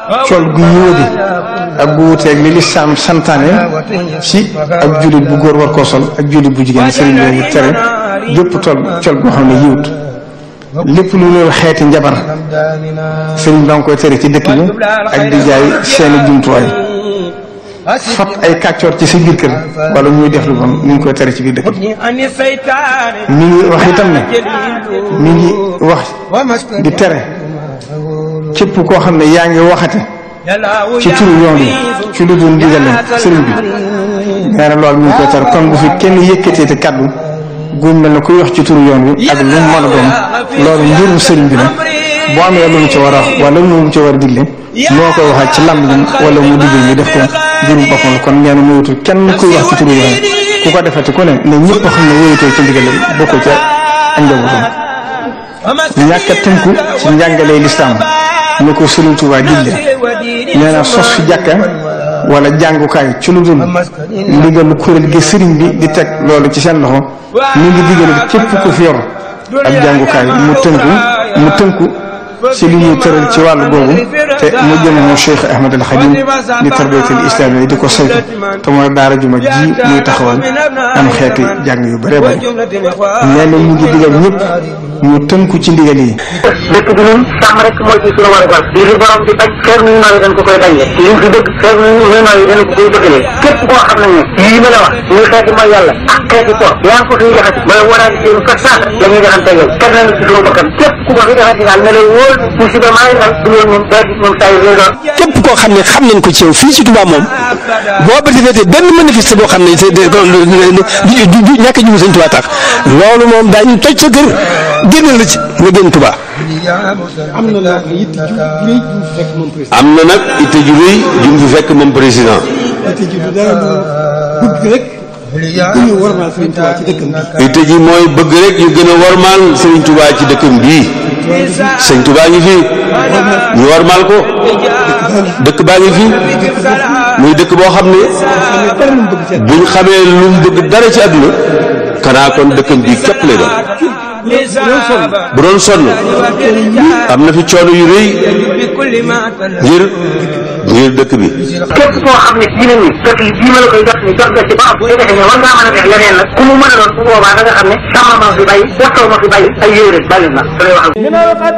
col gu yóodi ak gu wuteeg li lislaam santaane ci ak jullit bu góor war koo sol ak jullit bu jigéen sëriñ bi tere gépp tol col goo xam ne yiwut lépp lu loolu xeeti njabar sëriñ ba nga koy tere ci dëkk bi ak di jaay seeni jumtuwaay fat ay kàccoor ci sa biir kër wala ñuy def lu bon ñu ngi koy tere ci biir dëkk bi mi ngi wax itam ne mi ngi wax di tere képp koo xam ne yaa ngi waxate ci turu yoon yi ci lu dul digal leen sëriñ bi nee na loolu mi ngi koy tere kon bu fi kenn yëkkatee te kaddu gu mel ne kuy wax ci turu yoon wi ak lu mu mën a doon loolu mbirum sëriñ bi la boo amee lu mu ci war a wax wala lu mu ci war a digle moo koy waxaat ci lamb wala mu digal ñu def ko mbirum boppam la kon nee na moytu kenn kuy wax ci turu yoon ku ko defati ku ne ne ñëpp xam ne wóyutoo ci ndigal bokk ca ak njabootam ñàkk a tënku ci njàngalee lislaam ni ko Sëriñ Tuubaa digle nee na sos fi jàkka wala jàngukaay ci lu dul ndigalu kuréel gi sëriñ bi di teg loolu ci seen loxo mi ngi digal képp ku fi yor ab jàngukaay mu tënku mu tënku ci li ñuy tëral ci wàllu googu te mu jëm mu Cheikh Ahmad al Khadim di tarbiyatul islam yi di ko saytu te mooy daara ju mag ji muy taxawal am xeeti jàng yu bëree bëri nee na mu ngi digal ñëpp ñu tënku ci ndigal yi. dëkk bi ñun sàmm rek mooy ci sunu warugal li fi borom di bañ xeer nu nooyi dañ ko koy bañee li fi dëgg xeer nu nooyi dañ ko koy dëggalee képp koo xam ne ne lii ma la wax muy xeeti mooy yàlla ak xeeti ko yaa ngi ko fiy jaxati mooy waraat seen fa saasa la ñuy jaxante yow kenn nañ ci sunu bakkan képp ku ko fi jaxati daal ne lay wóor musiba maa ngi dal du loolu moom day moom saa yu lay doon képp koo xam ne xam nañ ko ci yow fii ci Touba moom boo ba defee benn manifeste boo xam ne du du ñàkk a jiwu sëñ Touba tax loolu moom daañu toj sa kër génnal la ci nga génn Touba. am na nag itte ju rëy ju mu fi fekk moom président. itte ji mooy bëgg rek ñu gën a warmaal Serigne Touba ci dëkkam bii Serigne Touba ngi fi ñu warmaal ko dëkk baa ngi fi muy dëkk boo xam ne buñ xamee lu mu bëgg dara ci àdduna xanaa kon dëkkam bii képp lay doon bu doon sonn am na fi coono yu rëy ngir ngir dëkk bi. képp koo xam ne diine ni dëkk yi bii ma la koy jot ni jot nga ci ba am bu defee ne war ngaa mën a def leneen nag ku mu mën a doon bu boobaa da nga xam ne sama ma fi bàyyi waxtoo ma fi bàyyi ay yéere bàyyi na